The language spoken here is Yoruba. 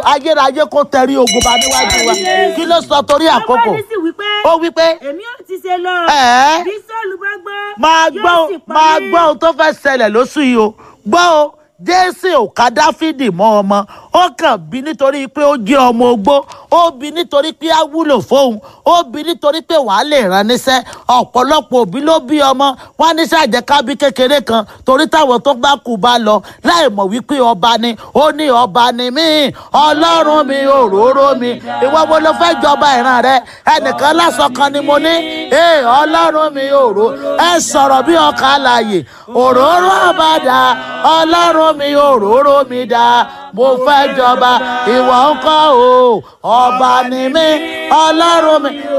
ayérayé kó tẹrí ogun bá níwájú wa kí ló sọ torí àkókò Sámúẹ́lì sì wí pé ó wí pé èmi ò ti ṣe lọ Ẹ̀ẹ́. bí sọ́ọ̀lù bá gbọ́ máa yóò gbọ́ sì pa máa mí. gbọ́ ohun tó fẹ́ ṣẹlẹ̀ lóṣù yìí o gbọ́ o jésì ò ká dáfídì mọ́ ọmọ ó kàn bí nítorí pé ó jẹ́ ọmọ ogbó ó bí nítorí pé á wúlò fóun ó bí nítorí pé wàá lè rán níṣẹ́ ọ̀pọ̀lọpọ̀ òbí ló bí ọmọ wọn á níṣẹ́ àjẹkábí kékeré kan torí táwọn tó bá kú bá lọ láì mọ̀ wípé ọba ni ó ní ọba ni mí ọlọ́run mi òróró mi ìwọ wo ló fẹ́ jọba ìran rẹ ẹnìkan lásán kan ni mo ní ee ọlọ́run mi òró ẹ sọ̀rọ̀ bí ọkà àlàyé òróró àbàdà ọlọ́run mi òróró mi dá mo fẹ́ jọba ìwọ ń kọ́ o ọba ni mí ọlọ́run mi